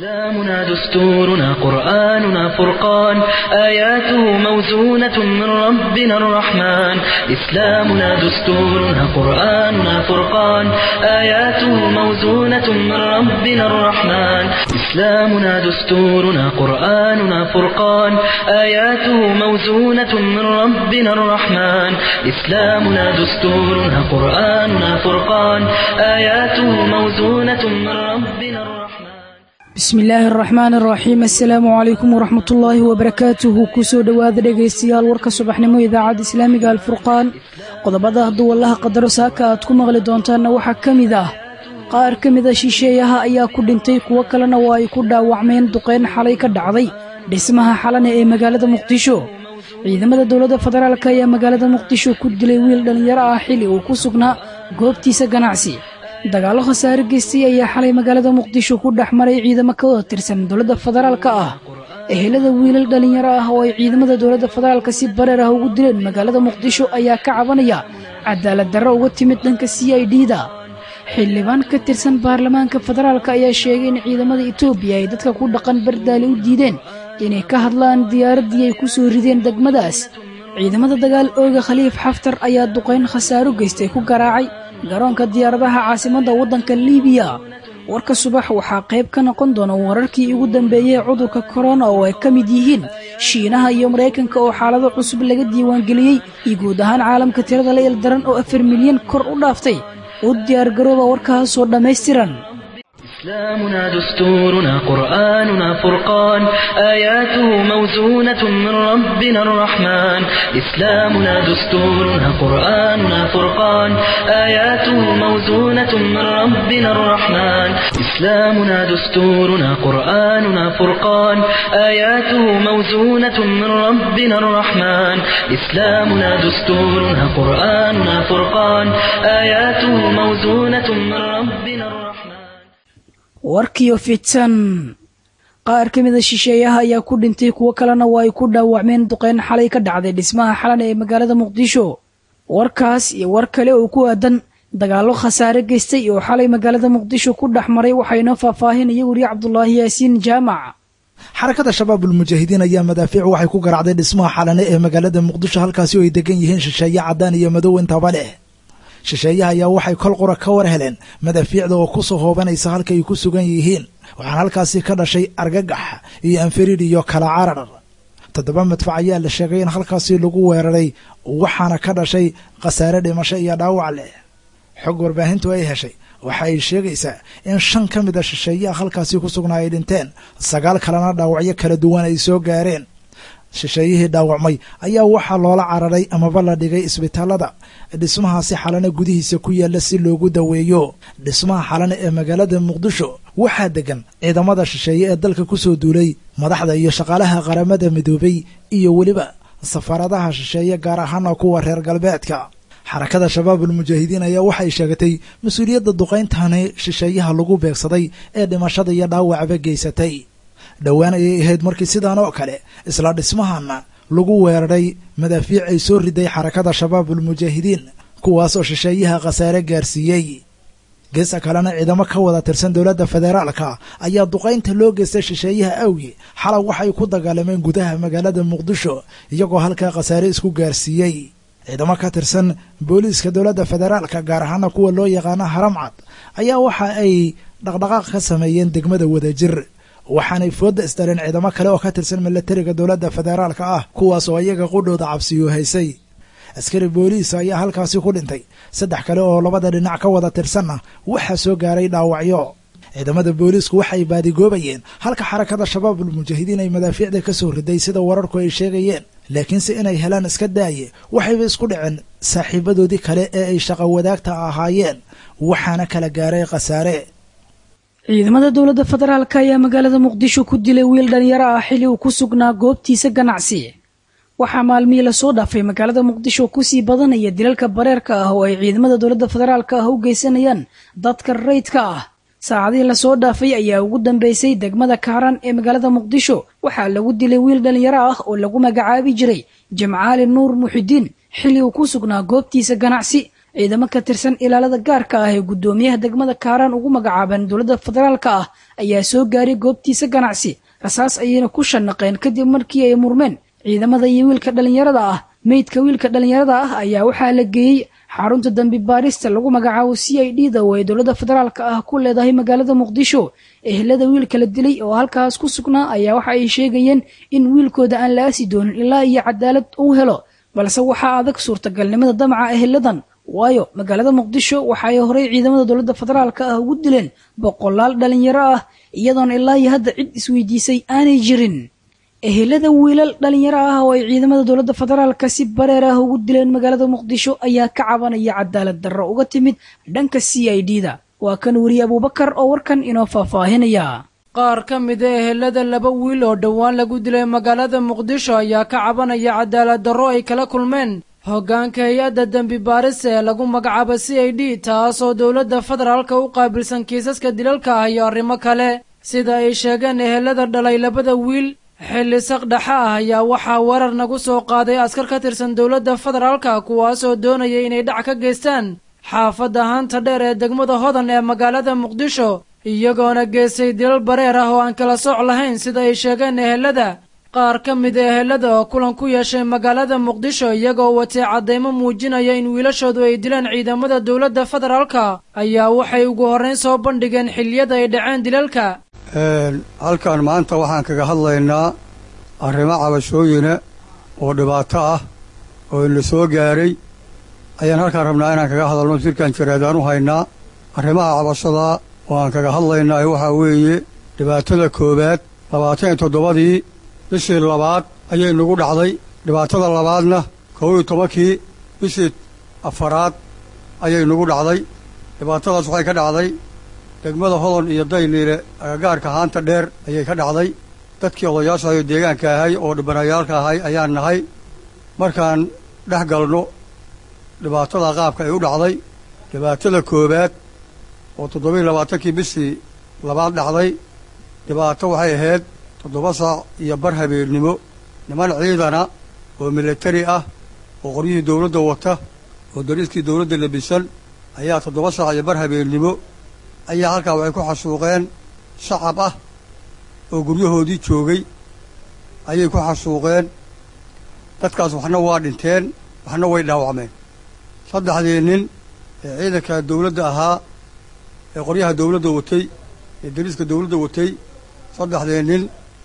إسلامنا دستورنا قرآننا فرقان آياته موزونة من ربنا الرحمن إسلامنا دستورنا قرآننا فرقان آياته موزونة من ربنا الرحمن إسلامنا دستورنا قرآننا فرقان آياته موزونة من ربنا الرحمن إسلامنا دستورنا قرآننا فرقان آياته موزونة من ربنا الرحمن bismi illaahi araxmaan araxiim assalaamu calaykum waraxmatullaahi wabarakaatuhu kusoo dhowaada dhegaystayaal warka subaxnimo idaacadda islaamiga alfurqaan qodobada hadduu wallaha qadaro saaka aad ku maqli doontaanna waxaa ka mid ah qaar ka mida shisheeyaha ayaa ku dhintay kuwo kalena waa ay ku dhaawacmeen duqayn xalay ka dhacday dhismaha xalane ee magaalada muqdisho ciidamada dowladda federaalk ayaa magaalada muqdisho ku dilay wiil dhallinyaro ah xili uu ku sugnaa goobtiisa ganacsi dagaallo khasaare geystay ayaa xalay magaalada muqdisho ku dhex maray ciidamo ka wada tirsan dowladda federaalka ah ehelada wiilal dhallinyaro ah oo ay ciidamada dowladda federaalka si bareer ah ugu dileen magaalada muqdisho ayaa ka cabanaya cadaalad darro uga timid dhanka c i d da xildhibaan ka tirsan baarlamaanka federaalka ayaa sheegay in ciidamada etoobiya ay dadka ku dhaqan bardaali u diideen inay ka hadlaan diyaaraddii ay ku soo rideen degmadaas ciidamada dagaal ooga khaliif xaftar ayaa duqayn khasaaro geystay ku garaacay garoonka diyaaradaha caasimadda waddanka liibiya warka subax waxaa qayb ka noqon doona wararkii ugu dambeeyey cudurka korona oo ay ka mid yihiin shiinaha iyo maraykanka oo xaalado cusub laga diiwaangeliyey iyo guud ahaan caalamka tirada la ildaran oo afar milyan kor u dhaaftay u diyaargarooba warkaasoo dhammaystiran إسلامنا دستورنا قرآننا فرقان آياته موزونة من ربنا الرحمن إسلامنا دستورنا قرآننا فرقان آياته موزونة من ربنا الرحمن إسلامنا دستورنا قرآننا فرقان آياته موزونة من ربنا الرحمن إسلامنا دستورنا قرآننا فرقان آياته موزونة من ربنا الرحمن warkiyo fidsan qaar ka mida shisheeyaha ayaa ku dhintay kuwo kalena waa ay ku dhaawacmeen duqeyn xalay ka dhacday dhismaha xalan ee magaalada muqdisho warkaas iyo war kale oo ku aadan dagaallo khasaare geystay oo xalay magaalada muqdisho ku dhex maray waxaynoo faahfaahinaya weriye cabdulaahi yaasiin jaamac xarakada shabaab ulmujaahidiin ayaa madaafiic waxay ku garacday dhismaha xalane ee magaalada muqdisho halkaasi oo ay degan yihiin shisheeye caddaan iyo madow intaba leh shisheeyaha ayaa waxay kol qura ka war heleen madaafiicda oo ku soo hoobanaysa halka ay ku sugan yihiin waxaana halkaasi ka dhashay argagax iyo anfariid iyo kala carar toddoba madfac ayaa la sheegay in halkaasi lagu weeraray waxaana ka dhashay khasaare dhimasho iyo dhaawac leh xog warbaahintu ay heshay waxa ay sheegaysaa in shan ka mid a shisheeyaha halkaasi ku sugnaa ay dhinteen sagaal kalena dhaawacyo kala duwan ay soo gaareen shisheeyihii dhaawacmay ayaa waxaa loola cararay amaba la dhigay isbitaalada dhismahaasi xalane gudihiisa ku yaalla si loogu daweeyo dhismaha xalane ee magaalada muqdisho waxaa degan ciidamada shisheeye ee dalka kusoo duulay madaxda iyo shaqaalaha qaramada midoobay iyo weliba safaaradaha shisheeye gaar ahaana kuwa reer galbeedka xarakada shabaabul mujaahidiin ayaa waxay sheegatay mas-uuliyadda duqayntani shisheeyaha lagu beegsaday ee dhimashada iyo dhaawacba geysatay dhowaan ayay ahayd markii sidaan oo kale isla dhismahana lagu weeraray madaafiic ay soo riday xarakada shabaabul mujaahidiin kuwaasoo shisheeyaha khasaare gaarsiiyey geesa kalena ciidamo ka wada tirsan dowladda federaalka ayaa duqaynta loo geystay shisheeyaha awgi xalay waxay ku dagaalameen gudaha magaalada muqdisho iyagoo halkaa khasaare isku gaarsiiyey ciidamo ka tirsan booliiska dowladda federaalka gaar ahaana kuwa loo yaqaano haramcad ayaa waxa ay dhaqdhaqaaq ka sameeyeen degmada wadajir waxaanay fooda isdareen ciidamo kale oo ka tirsan milatariga dowladda federaalka ah kuwaas oo iyaga qudhooda cabsiyo haysay askari booliis ayaa halkaasi ku dhintay saddex kale oo labada dhinac ka wada tirsanna waxaa soo gaaray dhaawacyo ciidamada booliisku waxay baadigoobayeen halka xarakada shabaabul mujaahidiin ay madaafiicda ka soo riday sida wararku ay sheegayeen laakiinse inay helaan iska daaye waxayba isku dhaceen saaxiibadoodii kale ee ay shaqo wadaagta ahaayeen waxaana kala gaaray khasaare ciidamada dowladda federaalk ayaa magaalada muqdisho ku dilay wiil dhalinyaro ah xili uu ku sugnaa goobtiisa ganacsi waxaa maalmihii lasoo dhaafay magaalada muqdisho kusii badanaya dilalka bareerka ah oo ay ciidamada dowladda federaalk ah u geysanayaan dadka rayidka ah saacadihii lasoo dhaafay ayaa ugu dambeysay degmada kaaran ee magaalada muqdisho waxaa lagu dilay wiil dhalinyaro ah oo lagu magacaabi jiray jamcaali nuur muxidiin xili uu ku sugnaa goobtiisa ganacsi ciidamo ka tirsan ilaalada gaarka ah ee guddoomiyaha degmada kaaraan ugu magacaaban dowladda federaalka ah ayaa soo gaaray goobtiisa ganacsi rasaas ayayna ku shanaqeen kadib markii ay murmeen ciidamada iyo wiilka dhallinyarada ah meydka wiilka dhallinyarada ah ayaa waxaa la geeyey xarunta dambi baarista lagu magacaabo c i d da oo ay dowladda federaalka ah ku leedahay magaalada muqdisho ehelada wiilka la dilay oo halkaas ku sugnaa ayaa waxa ay sheegayeen in wiilkooda aan la aasi doonin ilaa iyo cadaalad uu helo balse waxaa adag suurtagalnimada damaca eheladan waayo magaalada muqdisho waxa ay horey ciidamada dowladda federaalka ah ugu dileen boqolaal dhallinyaro ah iyadoona ilaa iyo hadda cid isweydiisay aanay jirin ehelada wiilal dhallinyaro ah oo ay ciidamada dowladda federaalka si bareer ah ugu dileen magaalada muqdisho ayaa ka cabanaya cadaalad darro uga timid dhanka c i d da waa kan weriye abuubakar oo warkan inoo faahfaahinaya qaar ka mid a ehelada laba wiil oo dhowaan lagu dilay magaalada muqdisho ayaa ka cabanaya cadaalad darro ay kala kulmeen hoggaanka hay-adda dembi baaris ee lagu magacaabo c i d taasoo dowladda federaalka u qaabilsan kiisaska dilalka ah iyo arrimo kale sida ay sheegeen ehelada dhalay labada wiil xilli saqdhaxa ah ayaa waxaa weerar nagu soo qaaday askar ka tirsan dowladda federaalka kuwaasoo doonaya inay dhac ka geystaan xaafadda haanta dheer ee degmada hodan ee magaalada muqdisho iyagoona geystay dilal bareer ah oo aan kala sooc lahayn sida ay sheegeen ehelada qaar ka mid a ehelada oo kulan ku yeeshay magaalada muqdisho iyagoo watay caddaymo muujinaya in wiilashoodu ay dileen ciidamada dowladda federaalka ayaa waxay ugu horrayn soo bandhigeen xilliyada ay dhaceen dilalka halkan maanta waxaan kaga hadlaynaa arrimo cabashooyina oo dhibaato ah oo ina soo gaaray ayaan halkaan rabnaa inaan kaga hadalno sirkan jaraadaan u haynaa arrimaha cabashada oo aan kaga hadlaynaa waxaa weeye dhibaatada koowaad labaatan iyo toddobadii bishii labaad ayay nagu dhacday dhibaatada labaadna kow iyo tobankii bishii afaraad ayay nagu dhacday dhibaatadaas waxay ka dhacday degmada hodon iyo dayniile agagaarka haanta dheer ayay ka dhacday dadkii odayaashaayo deegaanka ahay oo dhibanayaalka ahay ayaan nahay markaan dhex galno dhibaatada qaabka ay u dhacday dhibaatada koowaad oo toddobiiyo labaatankii bishii labaad dhacday dhibaato waxay ahayd toddoba saac iyo bar habeennimo niman ciidana oo militari ah oo qoryihii dawladda wata oo dariiskii dawladda labisan ayaa toddoba saac iyo bar habeennimo ayaa halkaa waxay ku xasuuqeen shacab ah oo guryahoodii joogay ayay ku xasuuqeen dadkaas waxna waa dhinteen waxna way dhaawacmeen saddexdii nin ee ciidanka dawladda ahaa ee qoryaha dawladda watay ee dariiska dawladda watay saddexdii nin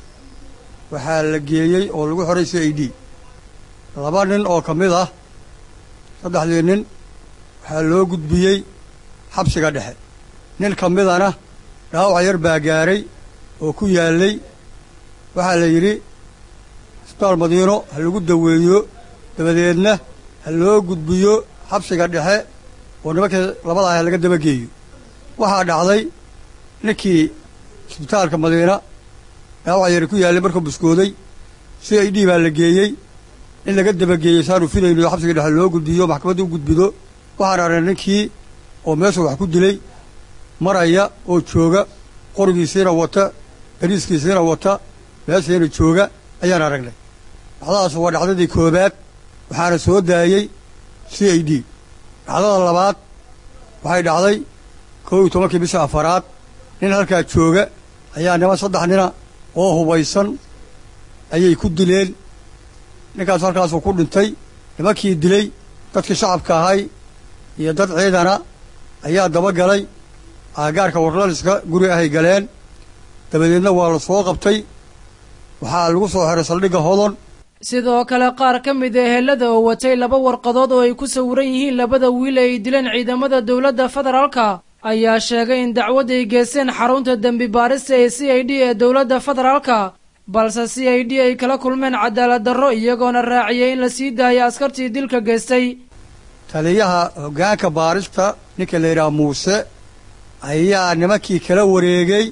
waxaa la geeyey oo lagu xoray c i d laba nin oo ka mid ah saddexdii nin waxaa loo gudbiyey xabsiga dhexe nin ka midana dhaawac yar baa gaaray oo ku yaallay waxaa la yidhi isbitaal madiino ha lagu daweeyo dabadeedna ha loo gudbiyo xabsiga dhexe oo nimankii labada ah laga dabageeyo waxaa dhacday ninkii isbitaalka madiina dhaawac yari ku yaallay markuu buskooday c i d baa la geeyey in laga dabageeyey saanu filayno xabsiga dhexe loo gudbiyo maxkamadda u gudbido waxaan arnay ninkii oo meesha wax ku dilay maraya oo jooga qorigiisiina wata dariiskiisiina wata meeshiina jooga ayaan aragnay dhacdadaas waa dhacdadii koowaad waxaana soo daayey c i d dhacdada labaad waxay dhacday kow iyo tobankii bisha afaraad nin halkaa jooga ayaa niman saddex nina oo hubaysan ayay ku dileen ninkaas halkaasuu ku dhintay nimankii dilay dadkii shacabka ahay iyo dad ciidana ayaa dabagalay aagaarka warlaliska guri ahay galeen dabadeedna waa la soo qabtay waxaa lagu soo xiray saldhigga hodon sidoo kale qaar ka mid a ehelada oo watay laba warqadood oo ay ku sawiran yihiin labada wiil ay dileen ciidamada dowladda federaalka ayaa sheegay in dacwad ay geysteen xarunta dembi baarista ee c i d ee dowladda federaalka balse c i d ay kala kulmeen cadaalad darro iyagoona raaciyay in la sii daayo askartii dilka geystay taliyaha hoggaanka baarista ninka la yidhaha muuse ayaa nimankii kala wareegay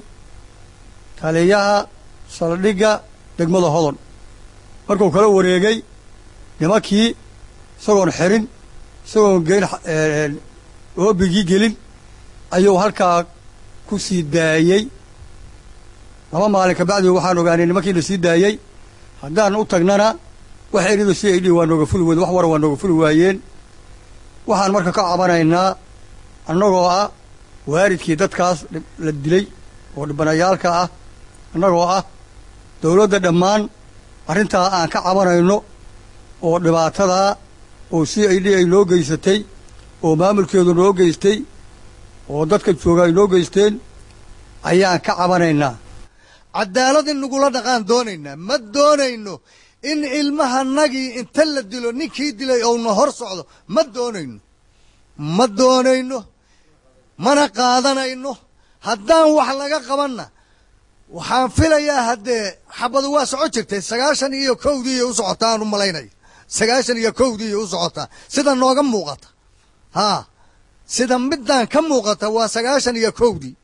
taliyaha saldhigga degmada hodon markuu kala wareegay nimankii isagoon xirin isagoon geyn oobigii gelin ayuu halkaa ku sii daayey laba maalin kabacdii waxaan ogaanay nimankii la sii daayey haddaan u tagnana wax erido c i d waa nooga fuli weyden wax wara waa nooga fuli waayeen waxaan marka ka cabanaynaa annagoo ah waalidkii dadkaas la dilay oo dhibanayaalka ah annagoo ah dawladda dhammaan arrintaa aan ka cabanayno oo dhibaatadaa oo c i d ay noo geysatay oo maamulkeedu noo geystay oo dadka jooga ay noo geysteen ayaan ka cabanaynaa cadaalad in nagula dhaqaan doonaynaa ma doonayno in ilmahanagii inta la dilo ninkii dilay ouna hor socdo ma doonayno ma doonayno mana qaadanayno haddaan wax laga qabanna waxaan filayaa haddee xabadu waa soco jirtay sagaashan iyo kowdiiiyo u socotaa aan u malaynaya sagaashan iyo kowdiiiyo u socotaa sida nooga muuqata haa sida middaan ka muuqata waa sagaashan iyo kowdii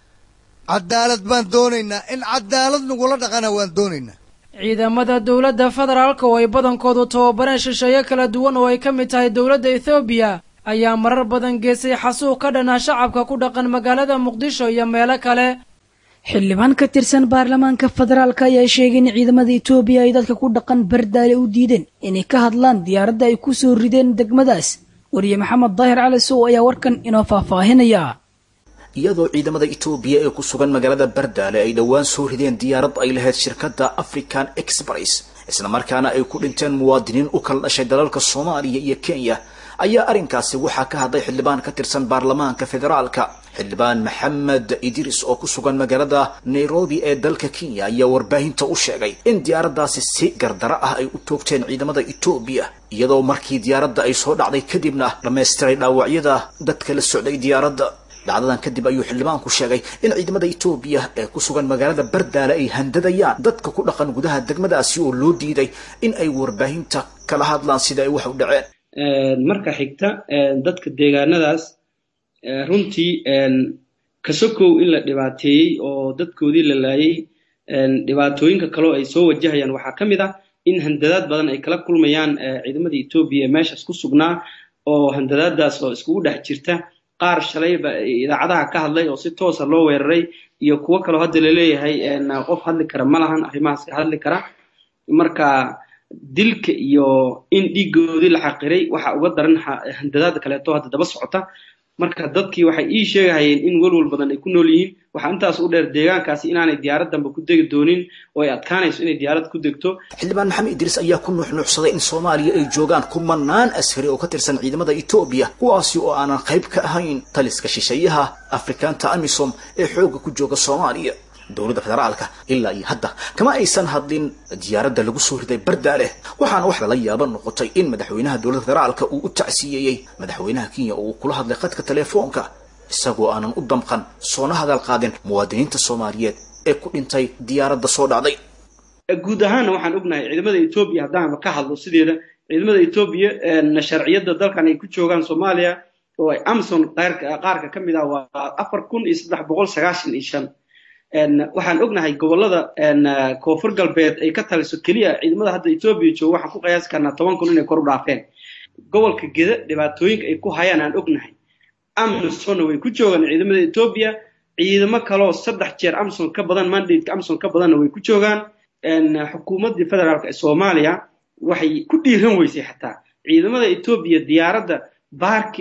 cadaalad baan doonaynaa in cadaalad nagula dhaqana waan doonaynaa ciidamada dowladda federaalka oo ay badankoodu tababareen shisheeye kala duwan oo ay ka mid tahay dowladda ethoobiya ayaa marar badan geesay xasuuq ka dhanaa shacabka ku dhaqan magaalada muqdisho iyo meelo kale xildhibaan ka tirsan baarlamaanka federaalka ayaa sheegay in ciidamada etoobiya ay dadka ku dhaqan bardaale u diideen inay ka hadlaan diyaaradda ay ku soo rideen degmadaas wariye maxamed daahir cali sow ayaa warkan inoo faahfaahinaya iyadoo ciidamada etoobiya ee ku sugan magaalada bardaale ay dhowaan soo rideen diyaarad ay lahayd shirkadda african express islamarkaana ay ku dhinteen muwaadiniin u kala dhashay dalalka soomaaliya iyo kenya ayaa arrinkaasi waxaa ka hadlay xildhibaan ka tirsan baarlamaanka federaalka xildhibaan maxamed idris oo ku sugan magaalada nairobi ee dalka kenya ayaa warbaahinta u sheegay in diyaaraddaasi si gardaro ah ay u toogteen ciidamada etoobiya iyadoo markii diyaaradda ay soo dhacday kadibna dhammaystiray dhaawacyada dadka la socday diyaaradda dhacdadan kadib ayuu xildhibaanku sheegay in ciidamada etoobiya ee ku sugan magaalada bardaale ay handadayaan dadka ku dhaqan gudaha degmadaasi oo loo diiday in ay warbaahinta kala hadlaan sida ay wax u dhaceen marka xigta dadka deegaanadaas runtii kasokow in la dhibaateeyey oo dadkoodii la laayay dhibaatooyinka kaleo ay soo wajahayaan waxaa ka mid ah in handadaad badan ay kala kulmayaan ciidamada etoobiya ee meeshaas ku sugnaa oo handadaadaas oo iskugu dhex jirta qaar shalayba idaacadaha ka hadlay oo si toosa loo weeraray iyo kuwo kaloo hadda laleeyahay qof hadli kara ma lahan arrimahaas ka hadli kara marka dilka iyo in dhiigoodii la xaqiray waxa uga daran handadaada kaleeto hadda daba socota marka dadkii waxay ii sheegahayeen in welwal badan ay ku nool yihiin waxaa intaas u dheer deegaankaasi inaanay diyaarad danba ku degi doonin oo ay adkaanayso inay diyaarad ku degto xildhibaan maxamed idriis ayaa ku nuuxnuuxsaday in soomaaliya ay joogaan kumanaan askari oo ka tirsan ciidamada etoobiya kuwaasi oo aanan qayb ka ahayn taliska shisheeyaha afrikaanta amisom ee xoogga ku jooga soomaaliya dowladda federaalka ilaa iyo hadda kama aysan hadlin diyaaradda lagu soo riday bardaale waxaana wax lala yaaba noqotay in madaxweynaha dowladda federaalka uu u tacsiyeeyey madaxweynaha kenya oo uu kula hadlay khadka telefoonka isagoo aanan u damqan soona hadal qaadin muwaadiniinta soomaaliyeed ee ku dhintay diyaaradda soo dhacday guud ahaanna waxaan ognahay ciidamada etoobiya haddaanba ka hadlo sideeda ciidamada etoobiya sharciyadda dalkan ay ku joogaan soomaaliya oo ay amson qaarka ka mid ah waa afar kun iyo saddex boqol sagaashan iyo shan waxaan ognahay gobolada koonfur galbeed ay ka taliso keliya ciidamada hadda etoobiya jooga waxaan ku qiyaasi karnaa toban kun inay kor u dhaafeen gobolka geda dhibaatooyinka ay ku hayaan aan ognahay amsonna way ku joogaan ciidamada etoobiya ciidamo kaloo saddex jeer amson ka badan mandateka amson ka badanna way ku joogaan xukuumaddii federaalk ee soomaaliya waxay ku dhiiran weysay xataa ciidamada etoobiya diyaaradda baark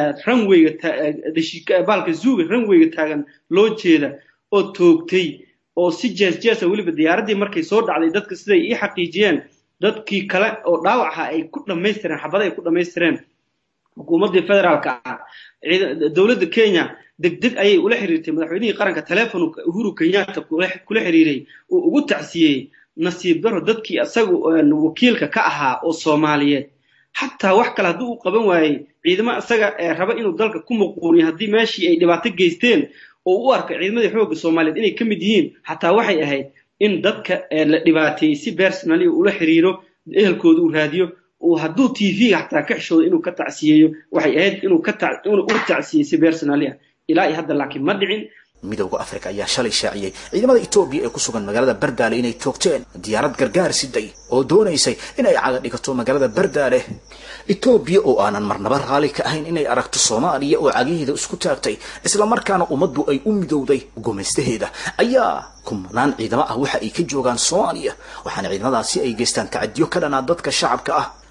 ranweyga baalka zuuga ranweyga taagan loo jeeda oo toogtay oo si jees jeesa weliba diyaaraddii markay soo dhacday dadka siday ii xaqiijiyeen dadkii kale oo dhaawaca ay ku dhammaystireen xabada ay ku dhammaystireen xukuumaddii federaalka ah dowladda kenya deg deg ayay ula xiriirtay madaxweynihii qaranka telefon uhuru kenyatta kula xiriiray uu ugu tacsiyey nasiib daro dadkii isaga wakiilka ka ahaa oo soomaaliyeed xataa wax kale haddii uu qaban waayey ciidamo isaga raba inuu dalka ku muquuniyo haddii meeshii ay dhibaato geysteen oo u arka ciidamadii xoogga soomaaliyeed inay ka mid yihiin xataa waxay ahayd in dadka la dhibaateeyey si personali ula xiriiro ehelkooda uu raadiyo uu hadduu t v-ga xataa ka xishoodo inuu ka tacsiyeeyo waxay ahayd inuu u tacsiyey si personali ah ilaa iyo hadda laakiin ma dhicin midowda africa ayaa shalay shaaciyey ciidamada etoobiya ee ku sugan magaalada bardaale inay toogteen diyaarad gargaar siday oo doonaysay in ay caga dhigato magaalada bardaale etoobiya oo aanan marnaba raali ka ahayn inay aragto soomaaliya oo cagiheeda isku taagtay islamarkaana ummaddu ay u midowday gumaystaheeda ayaa kumanaan ciidamo ah waxa ay ka joogaan soomaaliya waxaana ciidamadaasi ay geystaan tacadiyo ka dhanaa dadka shacabka ah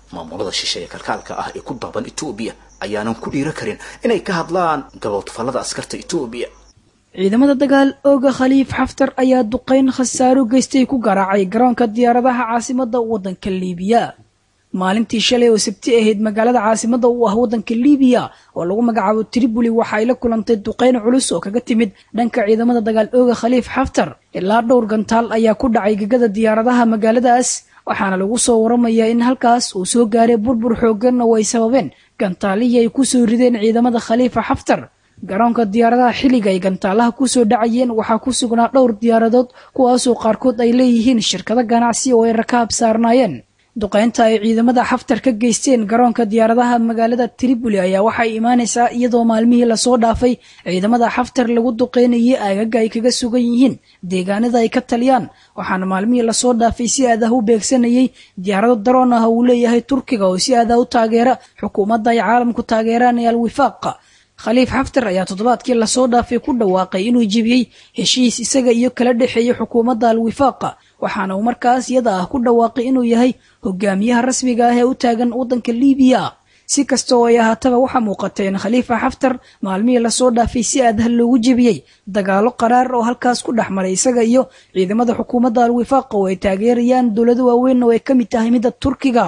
maamulada shisheeye kalkaalka ah ee ku daaban etoobiya ayaanan ku dhiiro karin inay ka hadlaan gaboodfallada askarta etoobiya ciidamada dagaal ooga khaliif xaftar ayaa duqayn khasaaro geystay ku garaacay garoonka diyaaradaha caasimada waddanka liibiya maalintii shalay oo sabti ahayd magaalada caasimada u ah waddanka liibiya oo lagu magacaabo triboli waxa ay la kulantay duqayn culus oo kaga timid dhanka ciidamada dagaal ooga khaliif xaftar ilaa dhowr gantaal ayaa ku dhacay gegada diyaaradaha magaaladaas waxaana lagu soo waramayaa in halkaas uu soo gaaray burbur xooggan oo ay sababeen gantaalihii ay kusoo rideen ciidamada khaliifa xaftar garoonka diyaaradaha xilliga ay gantaalaha kusoo dhacayeen waxaa ku sugnaa dhowr diyaaradood kuwaasoo qaarkood ay leeyihiin shirkado ganacsi oo ay rakaab saarnaayeen duqaynta ay ciidamada xaftar ka geysteen garoonka diyaaradaha magaalada triboli ayaa waxay imaanaysaa iyadoo maalmihii lasoo dhaafay ciidamada xaftar lagu duqaynayay aagaga ay kaga sugan yihiin deegaanada ay ka taliyaan waxaana maalmihii lasoo dhaafay si aadaha u beegsanayay diyaarado daroon ah uu leeyahay turkiga oo si aadaha u taageera xukuumadda ay caalamku taageeraan ee alwifaaqa khaliif xaftar ayaa toddobaadkii lasoo dhaafay ku dhawaaqay inuu jebiyey heshiis isaga iyo kala dhexeeyay xukuumadda alwifaaqa waxaana uu markaas iyada ah ku dhawaaqay inuu yahay hogaamiyaha rasmiga ah ee u taagan waddanka liibiya si kasta oo ay ahaataba waxaa muuqatay in khaliifa xaftar maalmihii lasoo dhaafay si aadaha loogu jebiyey dagaalo qaraar oo halkaas ku dhex maray isaga iyo ciidamada xukuumadda alwifaaqa oo ay taageerayaan dowlado waaweyn oo ay ka mid tahay midda turkiga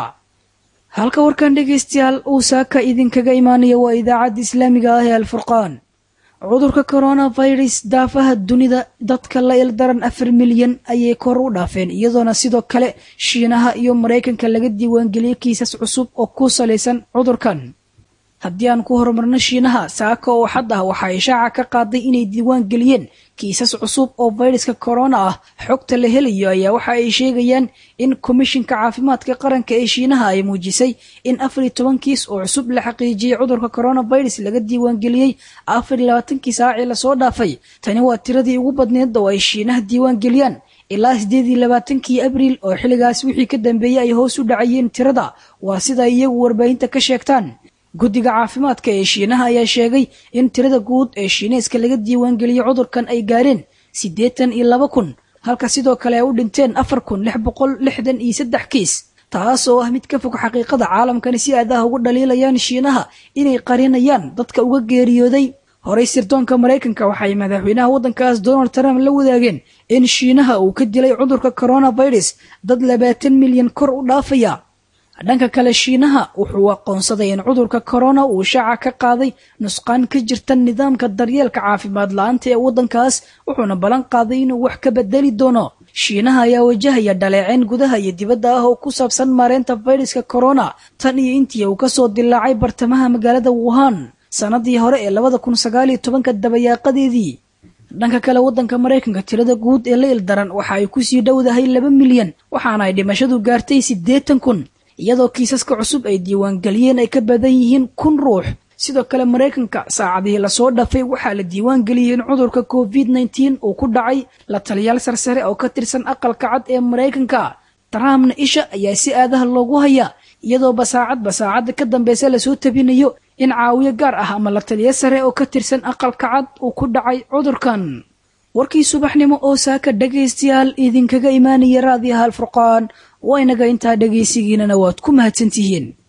halka warkan dhegaystayaal uu saaka idinkaga imaanaya waa idaacadda islaamiga ah ee alfurqaan cudurka coronavirus daafaha dunida dadka la ildaran afar milyan ayay kor u dhaafeen iyadoona sidoo kale shiinaha iyo maraykanka laga diiwaangeliyey kiisas cusub oo ku salaysan cudurkan haddii aan ku horumarno shiinaha saaka oo xad ah waxaa ishaaca ka qaaday inay diiwaan geliyeen kiisas cusub oo fayraska corona ah xogta la helayo ayaa waxa ay sheegayaan in komishinka caafimaadka qaranka ee shiinaha ay muujisay in afar iyo toban kiis oo cusub la xaqiijiyey cudurka coronavirus laga diiwaangeliyey afar iyo labaatankii saacii lasoo dhaafay tani waa tiradii ugu badneed oo ay shiinaha diiwaan geliyaan ilaa sideed iyo labaatankii abriil oo xilligaas wixii ka dambeeyey ay hoos u dhacayeen tirada waa sida iyagu warbaahinta ka sheegtaan guddiga caafimaadka ee shiinaha ayaa sheegay in tirada guud ee shiineeska laga diiwaangeliyey cudurkan ay gaareen siddeetan iyo laba kun halka sidoo kale ay u dhinteen afar kun lix boqol lixdan iyo saddex kiis taas oo ah mid ka fog xaqiiqada caalamkani si aadaha ugu dhaliilayaan shiinaha inay qarinayaan dadka uga geeriyooday horey sirdoonka maraykanka waxay madaxweynaha waddankaas donald trump la wadaageen in shiinaha uu ka dilay cudurka coronavirus dad labaatan milyan kor u dhaafaya dhanka kale shiinaha wuxuu aqoonsaday in cudurka corona uu shaaca ka qaaday nusqaan ka jirta nidaamka daryeelka caafimaad la-aanta ee waddankaas wuxuuna ballan qaaday inuu wax ka bedeli doono shiinaha ayaa wajahaya dhaleeceyn gudaha iyo dibadda ah oo ku saabsan maareynta fayraska corona tan iyo intii uu kasoo dilaacay bartamaha magaalada wuhan sanadii hore ee labada kun sagaaliyo tobanka dabayaaqadeedii dhanka kale waddanka maraykanka tirada guud ee la ildaran waxa ay kusii dhowdahay laba milyan waxaana ay dhimashadu gaartay siddeetan kun iyadoo kiisaska cusub ay diiwaangeliyeen ay ka badan yihiin kun ruux sidoo kale maraykanka saacadihii lasoo dhafay waxaa la diiwaangeliyey in cudurka covid nneteen uu ku dhacay la taliyaal sarsare oo ka tirsan aqalka cad ee maraykanka trumpna isha ayaa si aadaha loogu hayaa iyadoo basaacadba saacadda ka dambeysa lasoo tabinayo in caawiyo gaar ah ama la taliyo sare oo ka tirsan aqalka cad uu ku dhacay cudurkan warkii subaxnimo oo saaka dhegaystayaal idinkaga imaanaya raadiyaha alfurqaan waa inaga intaa dhegaysigiinana waad ku mahadsantihiin